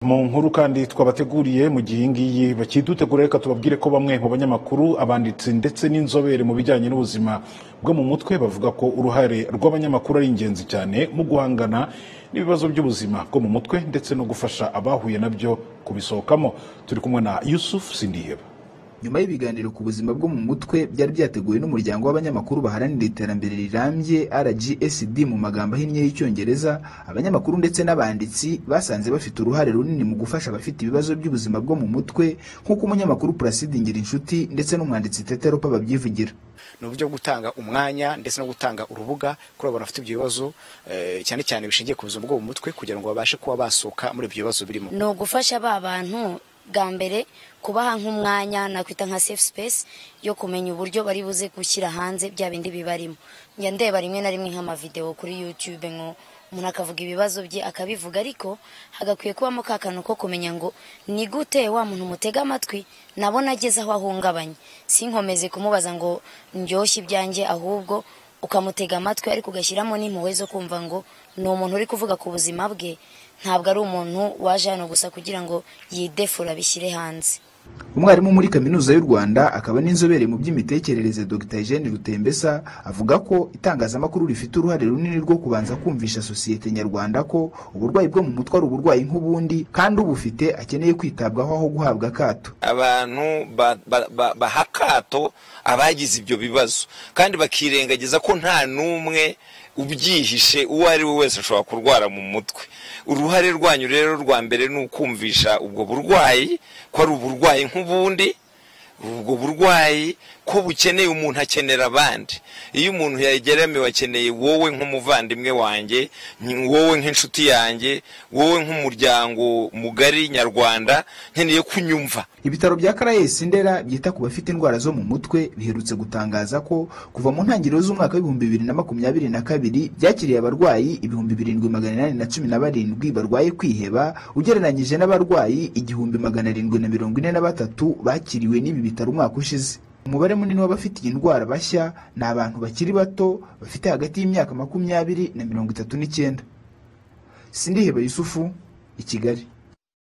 mu nkuru kandi twabateguriye mu gihe iyi ngiyi bakidutegura reka tubabwire ko bamwe mu banyamakuru abanditsi ndetse n'inzobere mu bijyanye n'ubuzima bwo mu mutwe bavuga ko uruhare rw'abanyamakuru ari ingenzi cyane mu guhangana n'ibibazo by'ubuzima bwo mu mutwe ndetse no gufasha abahuye nabyo kubisohokamo turi kumwe na Yusuf Sindiheba nyuma y'ibiganiro ku buzima bwo mu mutwe byari byateguwe n'umuryango w'abanyamakuru baharanira iterambere rirambye rgsd mu magambo ahinnye y'icyongereza abanyamakuru ndetse n'abanditsi basanze bafite uruhare runini mu gufasha abafite ibibazo by'ubuzima bwo mu mutwe nk'uko umunyamakuru puraside inshuti ndetse n'umwanditsi teteropa babyivugira ni uburyo bwo gutanga umwanya ndetse no gutanga urubuga kuri abo bafite ibyo bibazo cyane cyane bishingiye ku buzima bwo mu mutwe kugira ngo babashe kuba basohoka muri ibyo bibazo birimo ni ugufasha ba bantu bwa mbere kubaha nk'umwanya nakwita nka safe space yo kumenya uburyo bari buze gushyira hanze bya bindi bibarimo njya ndeba rimwe na rimwe nk'amavidewo kuri youtube ngo umuntu akavuga ibibazo bye akabivuga ariko hagakwiye kubamo ka kantu ko kumenya ngo ni gute wa muntu mutega amatwi nabona ageze aho ahungabanye sinkomeze kumubaza ngo ndyoshye ibyanjye ahubwo ukamutega amatwi ariko ugashyiramo n'impuhwe zo kumva ngo ni umuntu uri kuvuga ku buzima bwe ntabwo ari umuntu waje hano gusa kugira ngo yidefure abishyire hanze umwarimu muri kaminuza y'u rwanda akaba n'inzobere mu by'imitekerereze dr eugene rutembesa avuga ko itangazamakuru rifite uruhare runini rwo kubanza kumvisha sosiyete nyarwanda ko uburwayi bwo mu mutwe ari uburwayi nk'ubundi kandi ubufite akeneye kwitabwaho aho guhabwa akato abantu baha akato abagize ibyo bibazo kandi bakirengagiza ko nta n'umwe ubyihishe uwo ari we wese ashobora kurwara mu mutwe uruhare rwanyu rero rwa mbere ni ukumvisha ubwo burwayi ko ari uburwayi nk'ubundi ubwo burwayi ko bukeneye umuntu akenera abandi iyo umuntu yageramiwe akeneye wowe nk'umuvandimwe wanjye wowe nk'inshuti yanjye wowe nk'umuryango mugari nyarwanda nkeneye kunyumva ibitaro bya karayesi ndera byita ku bafite indwara zo mu mutwe biherutse gutangaza ko kuva mu ntangiriro z'umwaka w'ibihumbi bibiri na makumyabiri na kabiri byakiriye abarwayi ibihumbi birindwi magana inani na cumi na barindwi barwaye kwiheba ugereranyije n'abarwayi igihumbi magana arindwi na mirongo ine na batatu bakiriwe n'ibi bitaro umwaka ushize umubare munini w'abafite iyi ndwara bashya ni abantu bakiri bato bafite hagati y'imyaka makumyabiri na mirongo itatu n'icyenda sindiheba yusufu i kigali